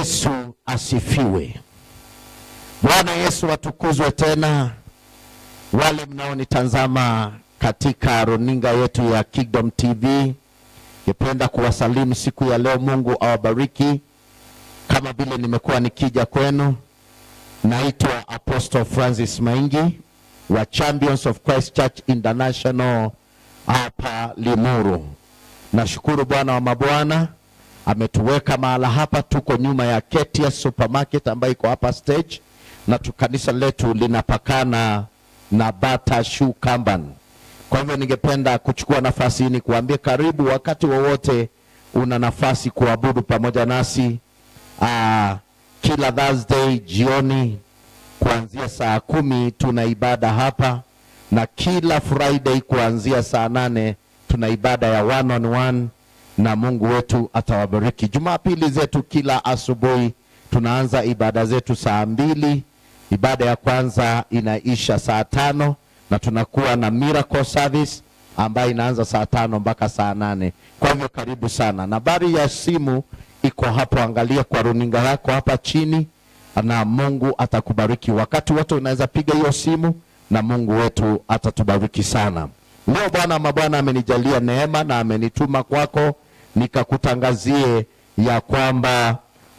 Yesu asifiwe. Bwana Yesu atukuzwe tena. Wale mnaonitazama katika runinga yetu ya Kingdom TV, ningependa kuwasalimu siku ya leo. Mungu awabariki. Kama vile nimekuwa nikija kwenu, naitwa Apostle Francis Maingi wa Champions of Christ Church International hapa Limuru. Nashukuru Bwana wa mabwana ametuweka mahala hapa. Tuko nyuma ya Ketia Supermarket ambayo iko hapa stage, na tu kanisa letu linapakana na Bata Shoe Company. Kwa hivyo ningependa kuchukua nafasi hii ni kuambia karibu, wakati wowote una nafasi kuabudu pamoja nasi aa, kila Thursday jioni kuanzia saa kumi tuna ibada hapa, na kila Friday kuanzia saa nane tuna ibada ya one on one na Mungu wetu atawabariki. Jumapili zetu kila asubuhi tunaanza ibada zetu saa mbili. Ibada ya kwanza inaisha saa tano na tunakuwa na miracle service ambayo inaanza saa tano mpaka saa nane. Kwa hivyo karibu sana. Nambari ya simu iko hapo, angalia kwa runinga yako hapa chini, na Mungu atakubariki. Wakati wote unaweza piga hiyo simu na Mungu wetu atatubariki sana. Leo Bwana mabwana amenijalia neema na amenituma kwako nikakutangazie ya kwamba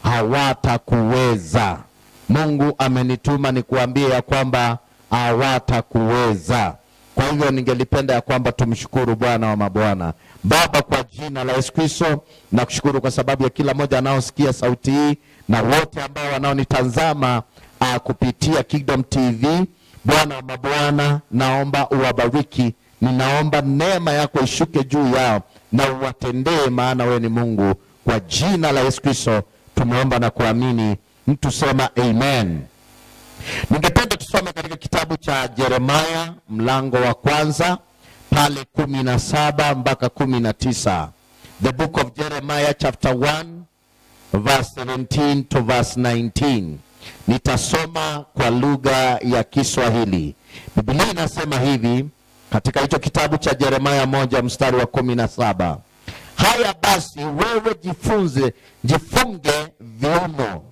hawatakuweza. Mungu amenituma nikuambie ya kwamba hawatakuweza. Kwa hivyo ningelipenda ya kwamba tumshukuru Bwana wa mabwana. Baba, kwa jina la Yesu Kristo, nakushukuru kwa sababu ya kila mmoja anaosikia sauti hii na wote ambao wanaonitazama uh, kupitia Kingdom TV. Bwana wa mabwana, naomba uwabariki ninaomba neema yako ishuke juu yao na uwatendee, maana wewe ni Mungu. Kwa jina la Yesu Kristo tumeomba na kuamini, mtu sema amen. Ningependa tusome katika kitabu cha Yeremaya mlango wa kwanza pale kumi na saba mpaka kumi na tisa the book of Jeremiah chapter 1 verse 17 to verse 19. Nitasoma kwa lugha ya Kiswahili. Biblia inasema hivi katika hicho kitabu cha Yeremaya moja mstari wa kumi na saba haya basi wewe jifunze jifunge viuno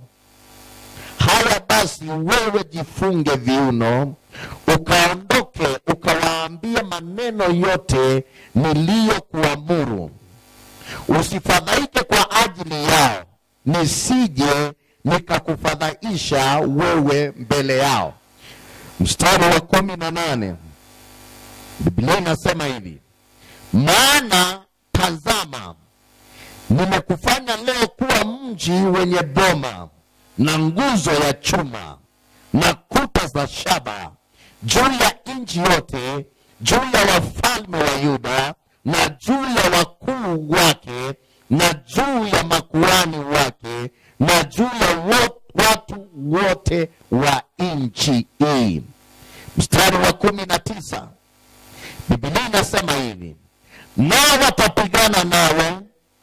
haya basi wewe jifunge viuno ukaondoke ukawaambia maneno yote niliyokuamuru usifadhaike kwa ajili yao nisije nikakufadhaisha wewe mbele yao mstari wa kumi na nane Biblia inasema hivi, maana tazama, nimekufanya leo kuwa mji wenye boma na nguzo ya chuma na kuta za shaba juu ya nchi yote, juu ya wafalme wa Yuda na juu ya wakuu wake na juu ya makuhani wake na juu ya wo- watu wote wa nchi hii. Mstari wa kumi na tisa Biblia inasema hivi, nao watapigana nawe,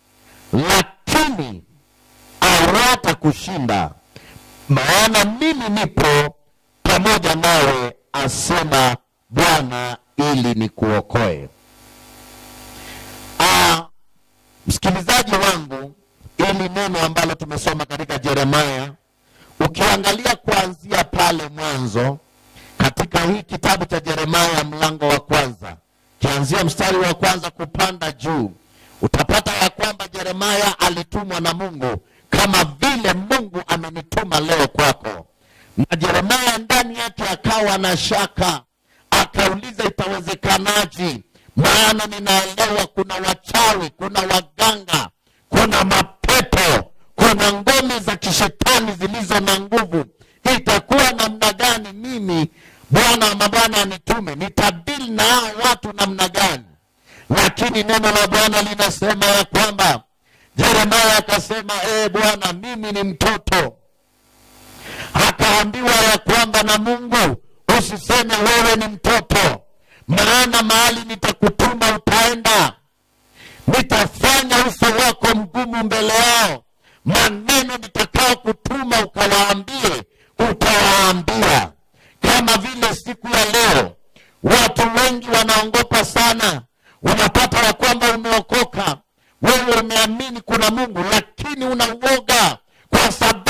lakini hawatakushinda, maana mimi nipo pamoja nawe, asema Bwana, ili nikuokoe. Ah, msikilizaji wangu, ili neno ambalo tumesoma katika Yeremaya, ukiangalia kuanzia pale mwanzo katika hii kitabu cha Yeremaya mlango wa kwanza kianzia mstari wa kwanza kupanda juu, utapata ya kwamba Yeremaya alitumwa na Mungu kama vile Mungu amenituma leo kwako. Na Yeremaya ndani yake akawa na shaka, akauliza itawezekanaje? Maana ninaelewa kuna wachawi, kuna waganga, kuna mapepo, kuna ngome za kishetani zilizo na nguvu. Itakuwa namna gani mimi Bwana wa mabwana anitume, nitadili na hao watu namna gani? Lakini neno la Bwana linasema ya kwamba Yeremia akasema, ee Bwana, mimi ni mtoto. Akaambiwa ya kwamba na Mungu, usiseme wewe ni mtoto, maana mahali nitakutuma utaenda, nitafanya uso wako mgumu mbele yao, maneno nitakao kutuma ukawaambie, utawaambia kama vile siku ya leo watu wengi wanaongopa sana. Unapata ya kwamba umeokoka, wewe umeamini kuna Mungu, lakini una uoga kwa sababu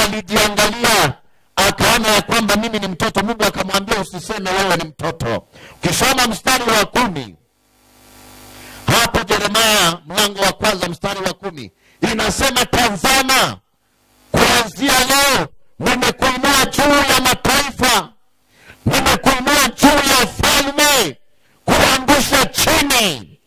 alijiangalia akaona ya kwamba mimi ni mtoto mungu akamwambia usiseme wewe ni mtoto ukisoma mstari wa kumi hapo jeremaya mlango wa kwanza mstari wa kumi inasema tazama kuanzia leo nimekuinua juu ya mataifa nimekuinua juu ya falme kuangusha chini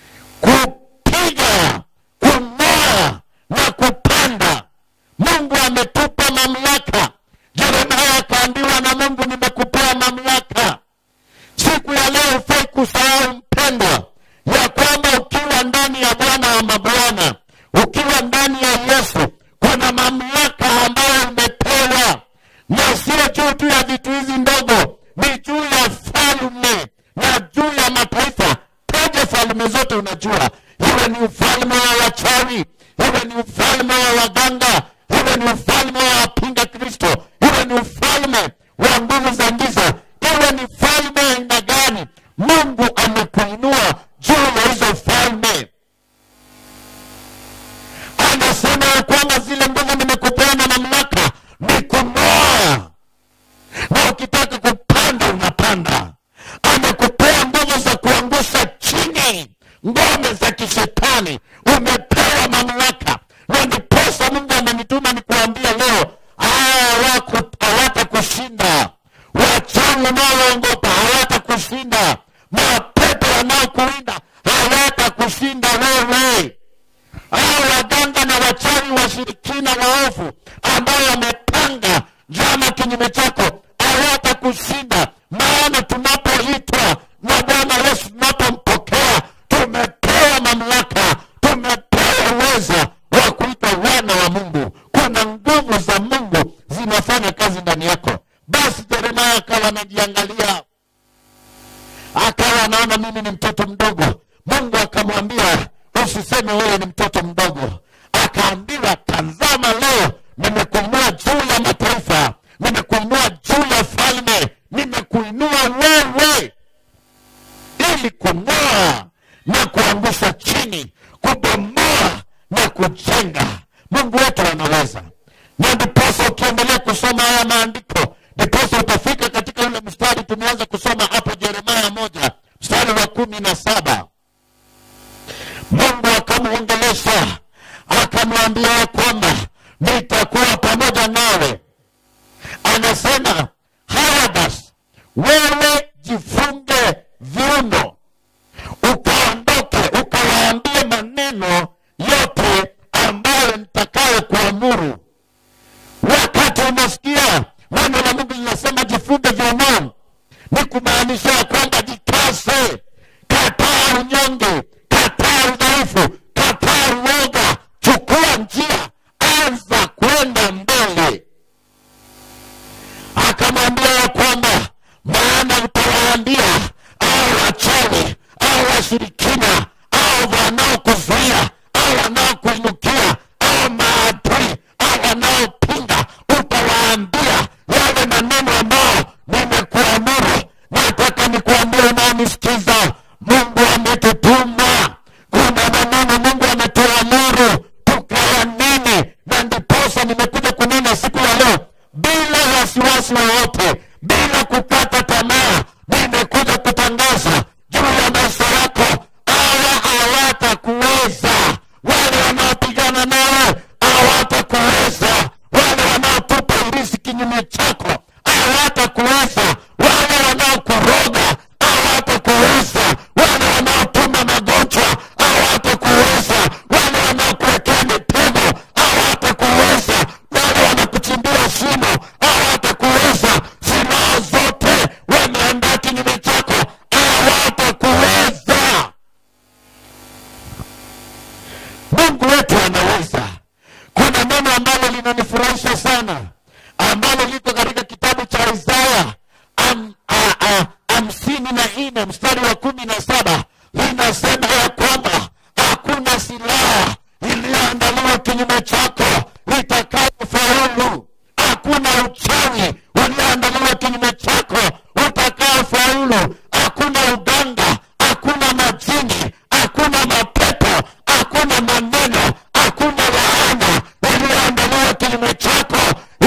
kupiga kung'oa na kupanda mungu ametupa mamlaka jeremia akaambiwa na mungu nimekupea mamlaka siku ya leo hufai kusahau mpendwa ya kwamba ukiwa ndani ya bwana wa mabwana ukiwa ndani ya yesu kuna mamlaka ambayo umepewa na sio juu tu ya vitu hizi ndogo ni juu ya falme na juu ya mataifa taja falme zote unajua iwe ni ufalme wa wachawi iwe ni ufalme wa waganga iwe ni ufalme wa wapinga kristo iwe ni ufalme wa nguvu za giza iwe ni falme aina gani mungu amekuinua juu ya hizo falme anasema ya kwamba zile nguvu nimekupea na mamlaka ni kung'oa na ukitaka kupanda unapanda amekupea nguvu za kuangusha chini ngome za kishetani umepewa mamlaka na ndiposa mungu amenituma nikuambia leo hawata kushinda wachawi unaoongopa hawata kushinda mapepo wanaokuinda hawata kushinda wewe hao waganga na wachawi washirikina waovu ambao wamepanga njama kinyume chako hawata kushinda maana tunapoitwa na bwana yesu tunapompokea tumepewa mamlaka tumepewa uweza wa kuitwa wana wa mungu kuna nguvu za mungu zinafanya kazi ndani yako basi jeremaya akawa anajiangalia akawa anaona mimi ni mtoto mdogo mungu akamwambia usiseme wewe ni mtoto mdogo akaambiwa tazama leo nimekuinua juu ya mataifa nimekuinua juu ya falme nimekuinua wewe ili kung'oa na kuangusha chini kubomoa na kujenga mungu wetu anaweza na ndiposa ukiendelea kusoma haya maandiko ndiposa utafika katika ule mstari tumeanza kusoma hapo jeremaya moja mstari wa kumi na saba mungu akamwongelesha akamwambia ya kwamba nitakuwa pamoja nawe anasema haya basi wewe jifunge viuno ukaondoke ukawaambie maneno yote ambayo nitakayo kuamuru wakati unasikia neno la mungu linasema jifunge viunoni ni kumaanisha ya kwamba jikase kataa unyonge kataa udhaifu kataa uoga chukua njia anza kwenda mbele akamwambia ya kwamba maana utawaambia au wachawi au washirikina au wanaokuzuia au wanaokuinukia au maadui au wanaopinga utawaambia yale maneno ambayo nimekuamuru nataka nikuambia unaonisikiza mungu ametutuma kuna maneno mungu ametuamuru tukayanene na ndiposa nimekuja kunena siku ya leo bila wasiwasi wowote bila kukata tamaa nimekuja kutangaza juu ya maisha yako hawa hawatakuweza wale wanaopigana nawe hawatakuweza wale wanaotupa urisi kinyume chako hawatakuweza wale wanaokuroga hawatakuweza wale wanaotuma magonjwa hawatakuweza wale wanaokuwekea mitego hawatakuweza wale wanakuchimbia shimo hawatakuweza silaha zote wameandaa kinyume chako hawatakuweza mungu wetu anaweza kuna neno ambalo linanifurahisha sana ambalo liko katika kitabu cha isaya am, a, a, hamsini na nne mstari wa kumi na saba linasema ya kwamba hakuna silaha iliyoandaliwa kinyume chako itakayofaulu hakuna uchawi ulioandaliwa kinyume chako utakaofaulu hakuna uganga hakuna majini hakuna mapepo hakuna maneno hakuna laana iliyoandaliwa kinyume chako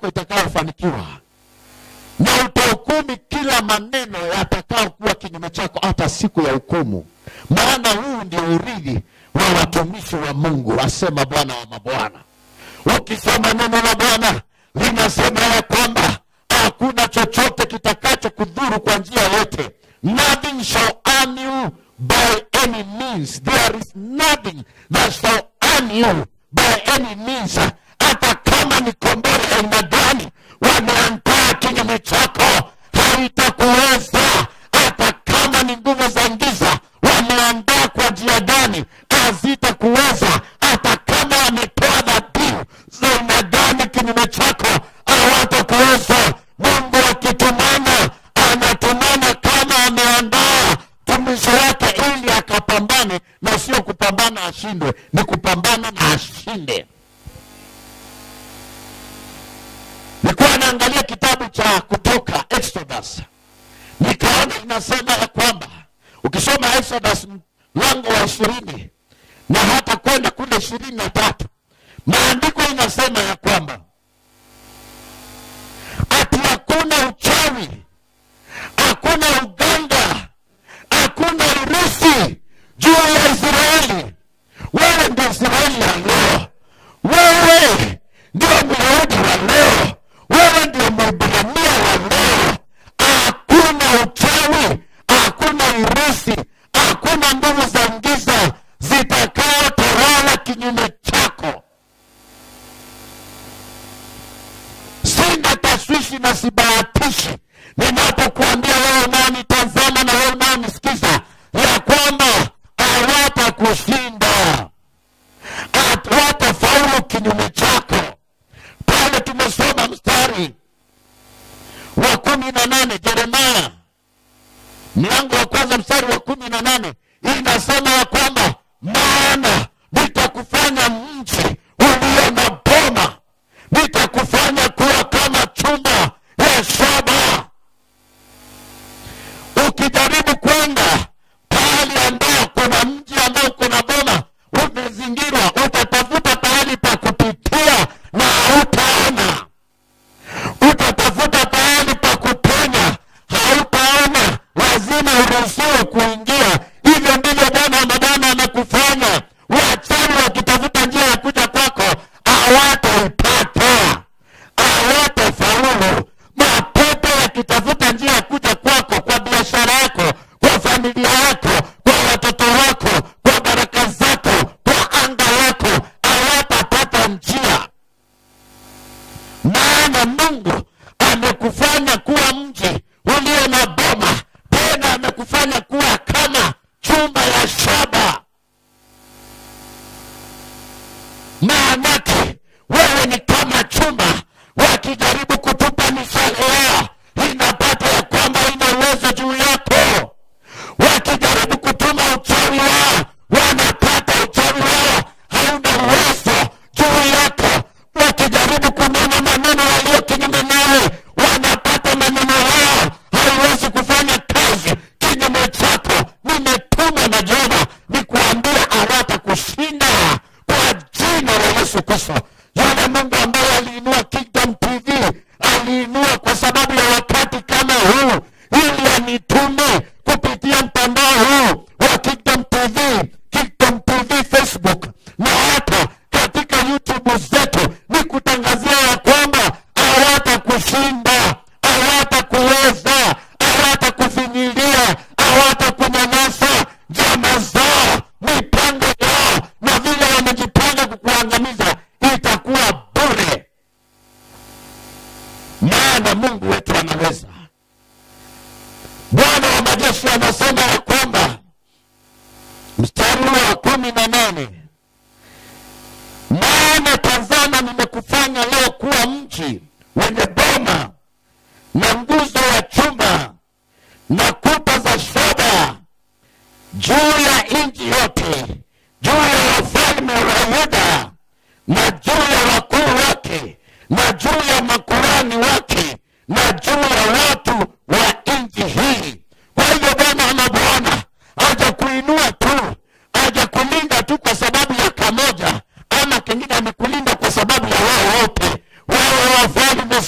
yako itakayofanikiwa na utahukumi kila maneno yatakayokuwa kinyume chako hata siku ya hukumu maana huu ndio urithi wa watumishi wa mungu asema bwana wa mabwana ukisoma neno la bwana linasema ya kwamba hakuna chochote kitakacho kudhuru kwa njia yote nothing shall harm you by any means there is nothing that shall harm you by any means hata kama ni kombora ya aina gani wameandaa kinyume chako haitakuweza hata kama ni nguvu za giza wameandaa kwa njia gani hazitakuweza hata kama wametoa dhabihu za aina gani kinyume chako hawatakuweza mungu akitumana anatumana kama ameandaa tumishi wake ili akapambane na sio kupambana ashindwe ni kupambana na ashinde nilikuwa naangalia kitabu cha kutoka exodus nikaona inasema ya kwamba ukisoma exodus mlango wa ishirini na hata kwenda kule ishirini na tatu maandiko inasema ya kwamba ati hakuna uchawi hakuna uganga hakuna urusi juu ya israeli wewe ndio israeli ya leo wewe ndio myahudi wa leo wewe ndio mwibrania wa leo hakuna uchawi hakuna urusi hakuna nguvu za giza zitakayotawala kinyume chako sina tashwishi na sibahatishi ninapokuambia wewe unaonitazama na wewe unaonisikiza ya kwamba hawatakushinda hawatafaulu kinyume chako pale tumesoma mstari wa kumi na nane jeremaya mlango wa kwanza mstari wa kumi na nane inasema ya kwamba maana nitakufanya mji ulio na boma nitakufanya kuwa kama chumba ya shaba ukijaribu kwenda pahali ambao kuna mji ambao kuna boma umezingirwa utatafuta pahali pa kupitia na hautaona utatafuta pahali pa kupenya hautaona lazima uruhusiwe kuingia hivyo ndivyo bwana wa mabwana amekufanya wachawi wakitafuta njia ya kuja kwako hawataipata hawatafaulu mapepo yakitafuta njia ya kuja kwako kwa biashara yako kwa familia yako kwa watoto wako kwa baraka zako kwa anga lako hawatapata njia maana mungu amekufanya kuwa mji ulio na boma tena amekufanya kuwa kama chumba ya shaba maanake wewe ni kama chumba wakijaribu kutupa mishale yao inapata ya kwamba ina uwezo juu yako wakijaribu kutuma uchawi wao wanapata uchawi wao hauna uwezo juu yako wakijaribu kunena maneno yaliyo kinyume nawe wanapata maneno yao haiwezi kufanya kazi kinyume chako nimetuma na jehova nikuambia hawatakushinda kwa jina la yesu kristo yule mungu ambaye aliinua kingdom tv aliinua kwa sababu ya wakati kama huu ili anitume kupitia mtandao huu wa kingdom tv kingdom tv facebook na hata katika youtube zetu ni kutangazia ya kwamba hawatakushinda hawatakuweza hawatakufinyilia hawatakunyanyasa njama zao mipango yao na vile wamejipanga kukuangamiza itakuwa bure maana mungu wetu anaweza bwana wa majeshi anasema ya kwamba mstari wa kumi na nane maana tazama nimekufanya leo kuwa mji wenye boma na nguzo ya chuma na kuta za shaba juu ya nchi yote juu ya wafalme wa yuda na juu ya wakuu wake na juu ya makurani wake na juu ya watu wa nchi hii kwa hivyo bwana ama bwana hajakuinua tu hajakulinda tu kwa sababu ya kamoja ama kengine amekulinda kwa sababu ya wao wote wawe wafalme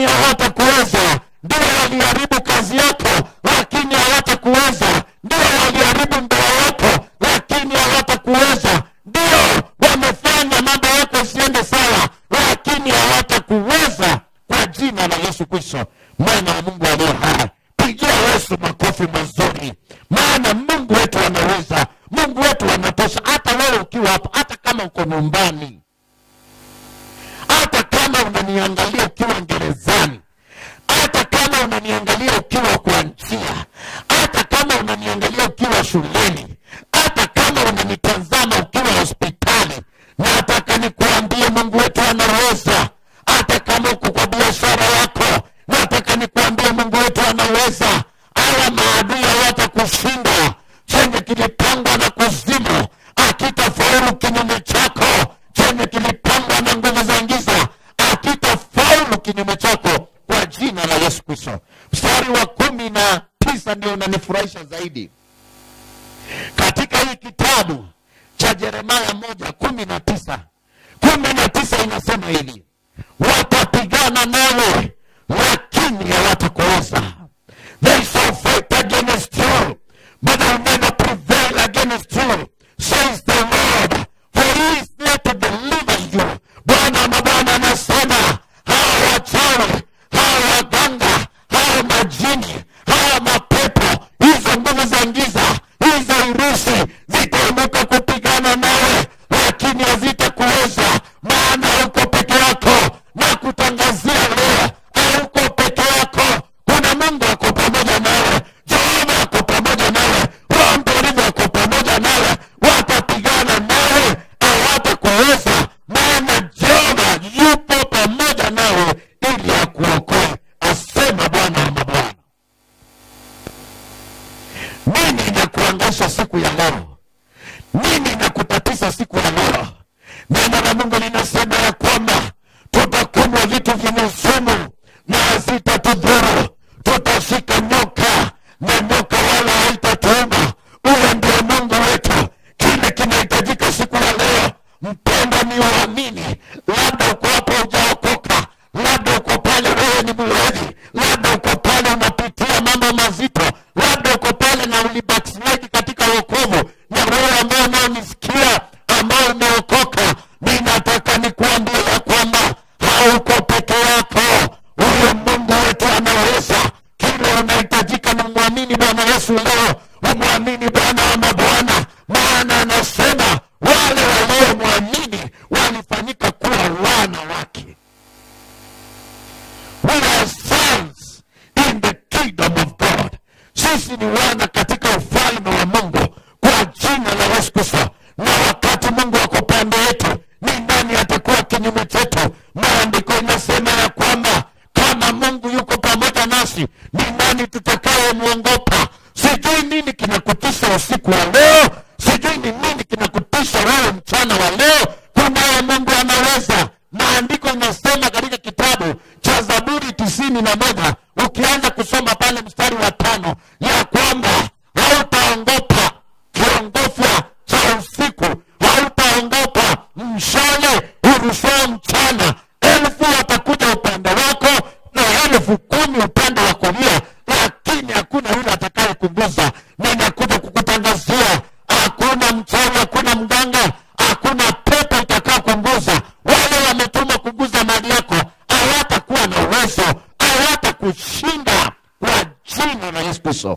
lakini hawatakuweza. Ndio waliharibu kazi yako, lakini hawatakuweza. Ndio waliharibu ndoa yako, lakini hawatakuweza. Ndio wamefanya mambo yako isiende sawa, lakini hawatakuweza kwa jina la Yesu Kristo, mwana wa Mungu aliye hai. Pigia Yesu makofi mazuri, maana Mungu wetu anaweza, Mungu wetu anatosha. Hata wewe ukiwa hapo, hata kama uko nyumbani, hata kama unaniangalia ukiwa gerezani, hata kama unaniangalia ukiwa kwa njia, hata kama unaniangalia ukiwa shuleni, hata kama unanitazama ukiwa hospitali, nataka nikuambie Mungu wetu anaweza. Hata kama uko kwa biashara yako, nataka nikuambie Mungu wetu anaweza. Hawa maadui hawatakushinda. Chenye kilipangwa na kuzimu akitafaulu kinyume chako, chenye kilipangwa na nguvu za giza akitafaulu kinyume chako, kwa jina la Yesu Kristo. Mstari wa kumi na tisa ndio unanifurahisha zaidi katika hii kitabu cha Yeremia moja kumi na tisa kumi na tisa inasema hili, watapigana nawe lakini hawatakuweza. They shall fight against you but they'll never prevail against you, says the Lord, for he is there to deliver you. Bwana mabwana anasema hawa wachawi, hawa waganga, hawa majini, hawa mapepo, hizo nguvu za giza, hizo irusi zitainuka kupigana nawe, lakini hazitakuweza, maana uko peke yako. Na kutangazia leo, hauko peke yako. Kuna Mungu ako pamoja nawe, Jehova ako pamoja nawe, Roho Mtakatifu ako pamoja nawe. Watapigana nawe, hawatakuweza, maana Jehova yupo pamoja nawe ili akuokoe, asema Bwana wa mabwana. Nini inakuangaisha siku ya leo? Nini inakutatiza siku ya leo? Neno la Mungu linasema ya kwamba tutakunywa vitu vyenye sumu na hazitatudhuru, tutashika nyoka na nyoka wala haitatuuma. Huyo ndio Mungu wetu. Kile kinahitajika siku ya leo, mpendwa, ni uamini. Labda uko hapo hujaokoka, labda uko pale wewe ni mlevi, labda uko pale unapitia mambo mazito, labda uko pale na ulibackslide katika wokovu, na wewe ambao unaonisikia ambao umeokoka, ninataka nikuambie ya kwamba hauko peke yako. Huyo Mungu wetu anaweza. Kile unahitajika ni mwamini Bwana Yesu leo, umwamini Bwana wa mabwana, maana anasema wale waliomwamini walifanyika kuwa wana wake. We are sons in the kingdom of God. Sisi ni wana katika ufalme wa Mungu kwa jina la Yesu Kristo. Na wakati Mungu ako pande yetu, ni nani atakuwa kinyume chetu? Maandiko inasema ya kwamba kama Mungu yuko pamoja nasi, ni nani tutakayemwogopa? Sijui nini kinakutisha usiku wa leo, sijui ni nini kinakutisha wewe mchana wa leo. Kunaye Mungu anaweza. Maandiko inasema katika kitabu cha Zaburi tisini na moja ukianza kusoma pale mstari wa tano ya kwamba hautaongopa kiongofya cha usiku, hautaongopa mshale urushao mchana. Elfu watakuja upande wako na elfu kumi upande wa kulia, lakini hakuna yule atakayekugusa. Ninakuja kukutangazia, hakuna mchawi, hakuna mganga, hakuna pepo itakao kugusa. Wale wametuma kuguza mali yako hawatakuwa na uwezo, hawatakushinda kwa jina la Yesu Kristo.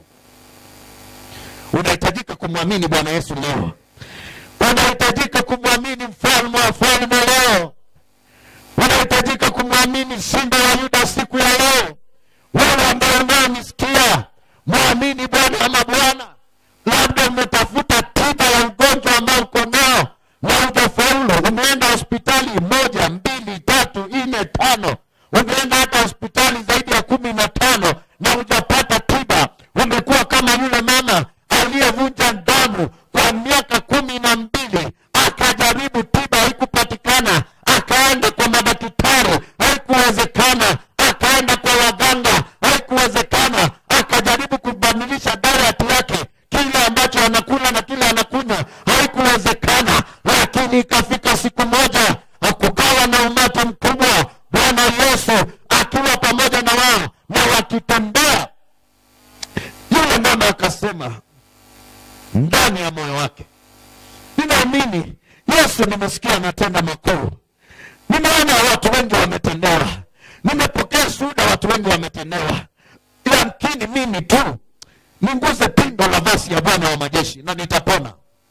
Unahitajika kumwamini Bwana Yesu leo, unahitajika kumwamini mfalme wa falme leo, unahitajika kumwamini simba wa Yuda siku ya leo. Wewe ambaye unaonisikia, mwamini Bwana wa mabwana. Labda umetafuta tiba ya ugonjwa ambao uko nao na hujafaulu. Umeenda hospitali moja, mbili, tatu, nne, tano, umeenda hata hospitali zaidi ya kumi na tano na hujapata tiba. Umekuwa kama yule mama aliyevunja damu kwa miaka kumi na mbili akajaribu tiba, haikupatikana, akaenda kwa madaktari, haikuwezekana, akaenda kwa waganga, haikuwezekana, akajaribu kubadilisha diet yake, kile ambacho anakula na kile anakunywa, haikuwezekana. Lakini ikafika siku moja, kukawa na umati mkubwa, Bwana Yesu akiwa pamoja pamoja na wao na wakitembea yule mama akasema ndani ya moyo wake ninaamini yesu nimesikia anatenda makuu nimeona watu wengi wametendewa nimepokea shuhuda watu wengi wametendewa yamkini mimi tu ninguze pindo la vasi ya bwana wa majeshi na nitapona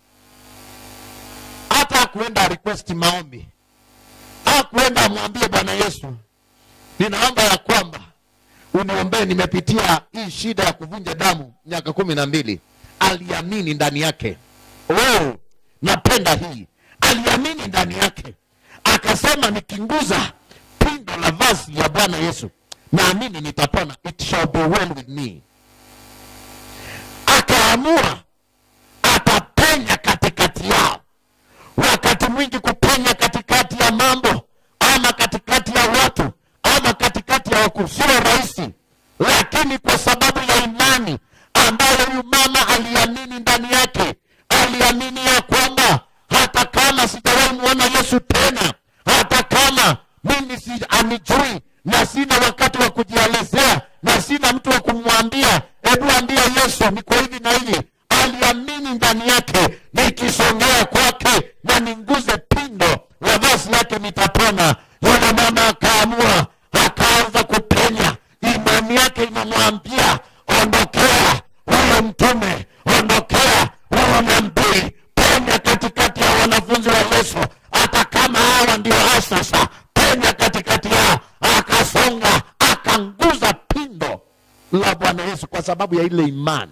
hata akuenda request maombi akuenda amwambie bwana yesu ninaomba ya kwamba uniombee nimepitia hii shida ya kuvunja damu miaka kumi na mbili aliamini ndani yake oh, napenda hii aliamini ndani yake akasema nikinguza pindo la vazi ya bwana yesu naamini nitapona it shall be well with me akaamua atapenya katikati yao wakati mwingi kupenya katikati ya mambo ama katikati ya watu ama katikati ya wakuu sio rahisi lakini kwa sababu ya imani ambayo huyu mama aliamini ndani yake aliamini ya kwamba hata kama sijawahi muona yesu tena hata kama mimi si anijui na sina wakati wa kujielezea na sina mtu wa kumwambia hebu ambia yesu niko hivi na hivi aliamini ndani yake nikisongea kwake na ninguze pindo la vazi lake nitapona yule mama akaamua akaanza kupenya imani yake inamwambia ondokea huyo mtume ondokea huyo nabii penya katikati ya wanafunzi wa yesu hata kama hawa ndio asasa penya katikati yao akasonga akanguza pindo la bwana yesu kwa sababu ya ile imani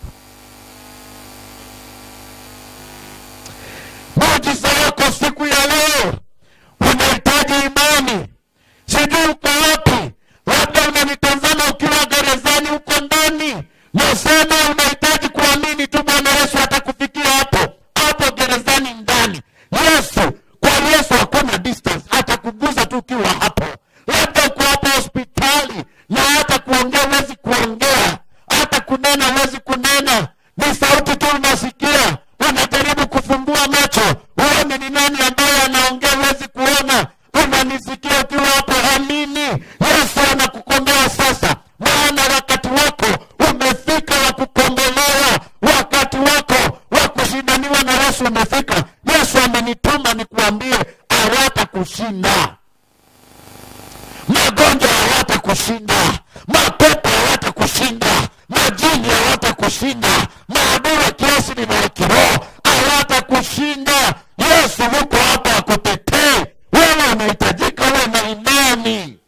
muujiza wako siku ya leo unahitaji imani sijui uko wapi labda unanitazama ukiwa gerezani huko ndani nasema unahitaji kuamini tu bwana yesu atakufikia hapo hapo gerezani ndani yesu kwa yesu hakuna distance atakuguza tu ukiwa hapo labda uko hapo hospitali na hata kuongea huwezi kuongea hata kunena huwezi kunena ni sauti tu unasikia unajaribu kufumbua macho uone ni nani ambaye anaongea huwezi kuona unanisikia ukiwa hapo amini yesu anakukomboa sasa maana wakati wako umefika wa kukombolewa wakati wako wa kushindaniwa na yesu umefika yesu amenituma nikuambie hawatakushinda magonjwa hawatakushinda mapepo hawatakushinda majini hawatakushinda maadui wa kiasi ni wa kiroho hawatakushinda yesu yuko hapa akutetee wewe unahitajika uwe na imani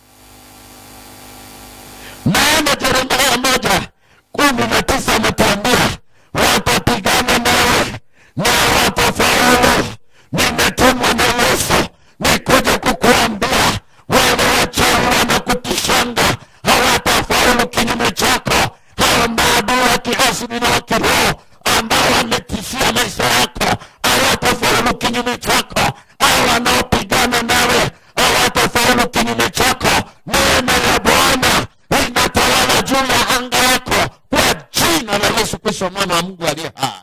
maana jeremia moja kumi na tisa ametuambia watapigana nawe na watafaulu nimetumwa na yesu nikuja kukuambia wale wachawi wanakutishanga hawatafaulu kinyume chako hao maadui wa kiasili na wa kiroho ambao wametishia maisha yako hawatafaulu kinyume chako hao wanaopigana nawe hawatafaulu kinyume chako neema ya bwana inatawala juu ya anga yako kwa jina la yesu kristo mwana wa mungu aliye hai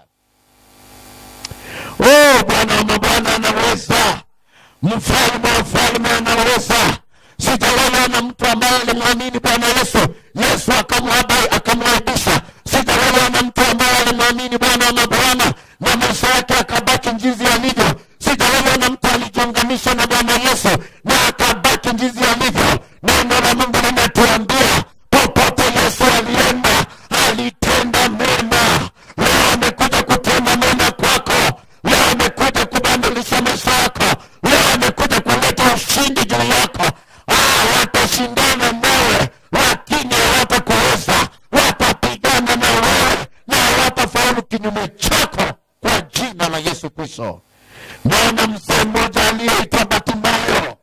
oh bwana wa mabwana anaweza mfalme wa falme anaweza sijawaona mtu ambaye alimwamini bwana yesu yesu akamwabai- akamwaibisha sijawaona mtu ambaye alimwamini bwana wa mabwana na maisha yake akabaki njizi alivyo sijawaona mtu alijiunganisha na bwana yesu na akabaki njizi alivyo neno la mungu limetuambia popote yesu alienda alitenda mema leo amekuja kutenda mema kwako leo amekuja kubadilisha maisha yako leo amekuja kuleta ushindi juu yako ah, watashindana nawe lakini hawatakuweza watapigana na wewe na hawatafaulu kinyume chako kwa jina la yesu kristo naona mzee mmoja aliyeitwa batimayo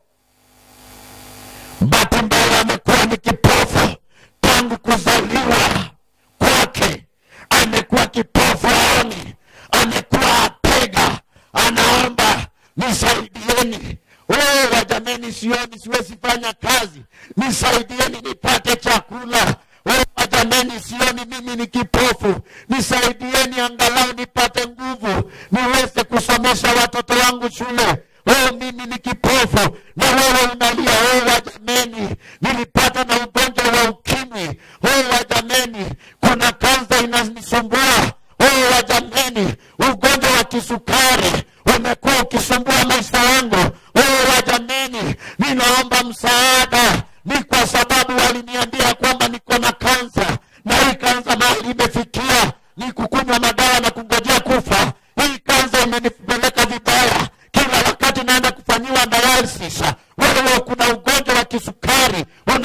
batimayo amekuwa ni kipofu tangu kuzaliwa kwake amekuwa kipofu aoni amekuwa apega anaomba nisaidieni wewe jameni sioni siwezi fanya kazi nisaidieni nipate chakula wewe jameni sioni mimi ni kipofu nisaidieni angalau nipate nguvu niweze kusomesha watoto wangu shule wewe mimi ni kipofu na wewe unalia wewe jameni nilipata na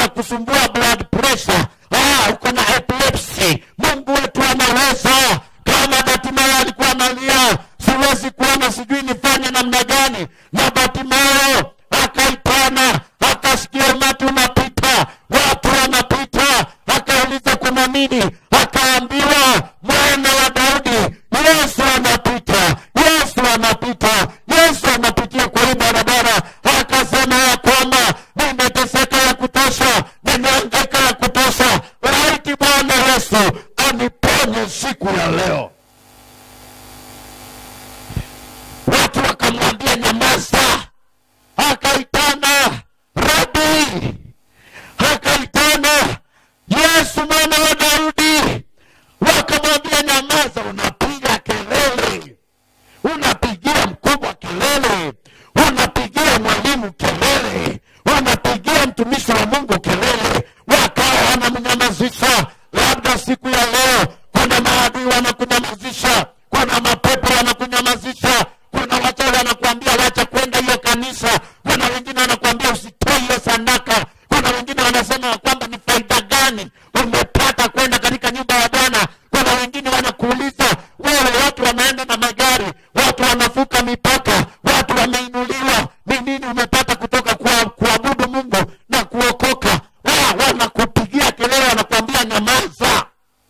inakusumbua blood pressure ah, uko na epilepsy mungu wetu anaweza kama batimayo alikuwa analia siwezi kuona sijui nifanye namna gani na batimayo akaitana akasikia umati unapita watu wanapita akauliza kuna nini akaambiwa mwana wa daudi yesu anapita yesu anapita yesu anapitia kwa hii barabara akasema ya kwamba nimeteseka ya kutosha nimeangeka ya kutosha laiti bwana yesu aniponye siku ya leo watu wakamwambia nyamaza akaitana rabi akaitana yesu mwana wa daudi wakamwambia nyamaza unapiga kelele unapigia mkubwa kelele unapigia mwalimu kelele unapigia mtumishi wa mungu kelele wakawa wanamnyamazisha labda siku ya leo kuna maadui wanakunyamazisha kuna mapepo wanakunyamazisha kuna wachawi wanakuambia wacha kwenda hiyo kanisa kuna wengine wanakuambia usitoe hiyo sadaka kuna wengine wanasema ya kwamba ni faida gani umepata kwenda katika nyumba ya bwana kuna wengine wanakuuliza wewe watu wanaenda na magari watu wanavuka mipaka watu wameinuliwa ni nini umepata kutoka kwa kuabudu mungu na kuokoka Wa- wanakupigia kelele wanakuambia nyamaza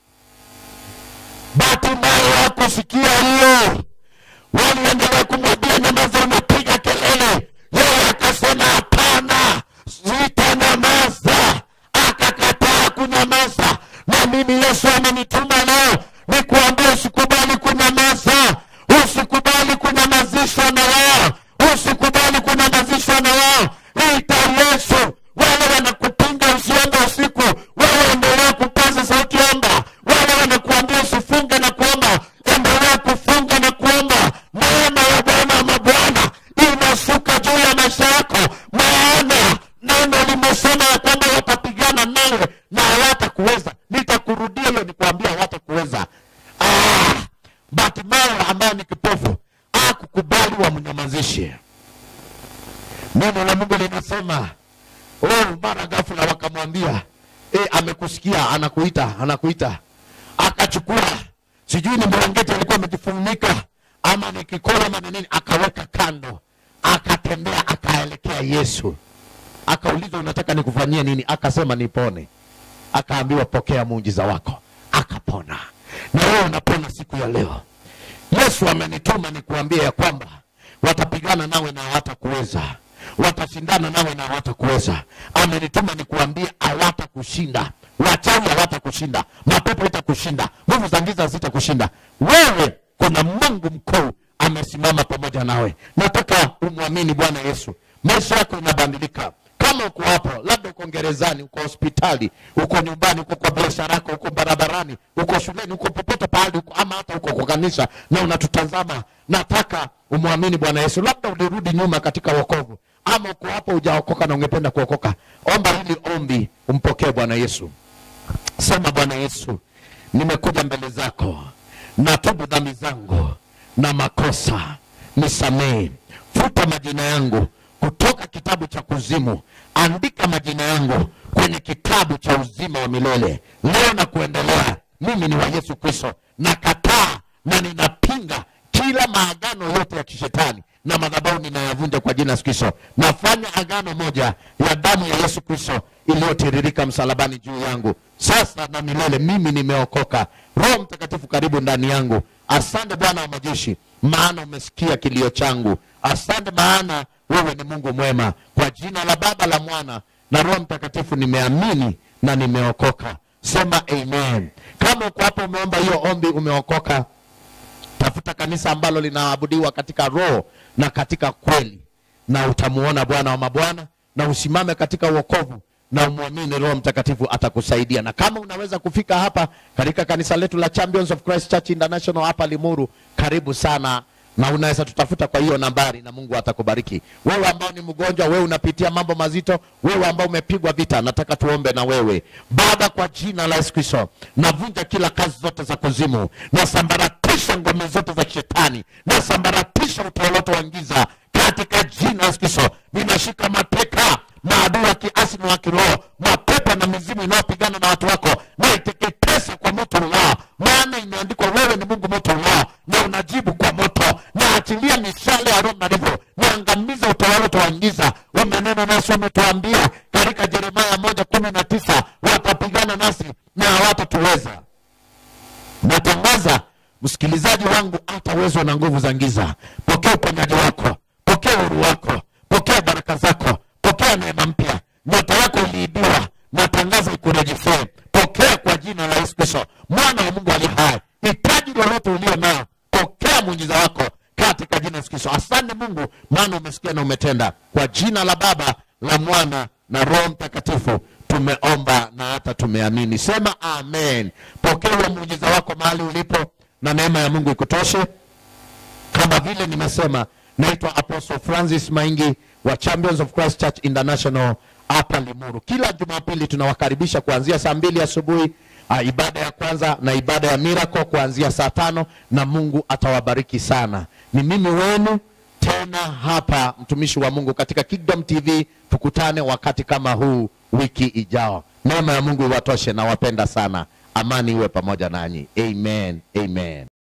batimayo hakusikia hiyo waliendelea kumwambia nyamaza unapiga kelele yeye akasema hapana sitanyamaza akakataa kunyamaza na mimi yesu amenituma leo nikuambia usikubali kunyamaza usikubali kunyamazishwa na wao usikubali kunyamazishwa na wao ita yesu wale wanakupinga usiombe usiku wewe endelea kupaza sauti omba wale wanakuambia usifunge na kuomba endelea kufunga na kuomba neema ya bwana wa mabwana inashuka juu ya maisha yako maana neno limesema ya kwamba watapigana nawe na hawatakuweza nitakurudia hiyo nikuambia hawatakuweza ah, batimayo ambayo ni kipofu akukubali wamnyamazishe neno la mungu linasema oh, mara ghafula wakamwambia e, amekusikia anakuita anakuita akachukua sijui ni mlangeti alikuwa amejifunika ama ni kikola ama ni nini akaweka kando akatembea akaelekea yesu akauliza unataka nikufanyie nini akasema nipone akaambiwa pokea muujiza wako akapona na wewe unapona siku ya leo yesu amenituma nikuambia ya kwamba watapigana nawe na hawatakuweza watashindana nawe na hawatakuweza amenituma nikuambie hawatakushinda wachawi hawatakushinda mapepo itakushinda nguvu za giza zitakushinda wewe kuna mungu mkuu amesimama pamoja nawe nataka umwamini bwana yesu maisha yako inabadilika kama uko hapo labda uko gerezani uko hospitali uko nyumbani uko kwa biashara yako uko barabarani uko shuleni uko popote pahali uko ama hata uko kwa kanisa na unatutazama nataka umwamini bwana yesu labda ulirudi nyuma katika wokovu ama uko hapo hujaokoka na ungependa kuokoka omba hili ombi umpokee bwana yesu sema bwana yesu nimekuja mbele zako natubu dhambi zangu na makosa nisamehe futa majina yangu kutoka kitabu cha kuzimu andika majina yangu kwenye kitabu cha uzima wa milele leo na kuendelea mimi ni wa yesu kristo nakataa na ninapinga kila maagano yote ya kishetani na madhabahu ninayavunja kwa jina la Yesu Kristo. Nafanya agano moja ya damu ya Yesu Kristo iliyotiririka msalabani juu yangu sasa na milele. Mimi nimeokoka. Roho Mtakatifu karibu ndani yangu. Asante Bwana wa majeshi, maana umesikia kilio changu. Asante maana wewe ni Mungu mwema. Kwa jina la Baba, la Mwana na Roho Mtakatifu nimeamini na nimeokoka. Sema amen. Kama uko hapo umeomba hiyo ombi, umeokoka tafuta kanisa ambalo linaabudiwa katika roho na katika kweli na utamuona bwana wa mabwana na usimame katika uokovu na umwamini roho mtakatifu atakusaidia na kama unaweza kufika hapa katika kanisa letu la champions of christ church international hapa limuru karibu sana na unaweza tutafuta kwa hiyo nambari na mungu atakubariki wewe ambao ni mgonjwa wewe unapitia mambo mazito wewe ambao umepigwa vita nataka tuombe na wewe baba kwa jina la yesu kristo navunja kila kazi zote za kuzimu nasambaratisha ngome zote za shetani nasambaratisha utawaloto wa giza katika jina la yesu kristo ninashika mateka maadui wa kiasi na wa kiroho mapepo na mizimu inayopigana na watu wako na iteketese kwa moto ulao maana imeandikwa wewe ni mungu moto ulao na unajibu kwa moto na achilia mishale ya roho mnarifu niangamiza utawala utawaingiza wamenena nasi wametuambia katika jeremaya moja kumi na tisa watapigana nasi na hawatatuweza natangaza msikilizaji wangu hatawezwa na nguvu za giza pokea uponyaji wako pokea uhuru wako pokea baraka zako pokea neema mpya nyota yako iliibiwa natangaza ikurejeshee pokea kwa jina la yesu kristo mwana wa mungu ali hai hitaji lolote ulio nao pokea muujiza wako katika jina la yesu kristo asante mungu maana umesikia na umetenda kwa jina la baba la mwana na roho mtakatifu tumeomba na hata tumeamini sema amen pokea huo muujiza wako mahali ulipo na neema ya mungu ikutoshe kama vile nimesema naitwa apostle francis maingi wa champions of christ church international hapa limuru kila jumapili tunawakaribisha kuanzia saa mbili asubuhi uh, ibada ya kwanza na ibada ya miracle kuanzia saa tano na mungu atawabariki sana ni mimi wenu tena hapa mtumishi wa mungu katika kingdom tv tukutane wakati kama huu wiki ijao neema ya mungu iwatoshe na wapenda sana amani iwe pamoja nanyi amen amen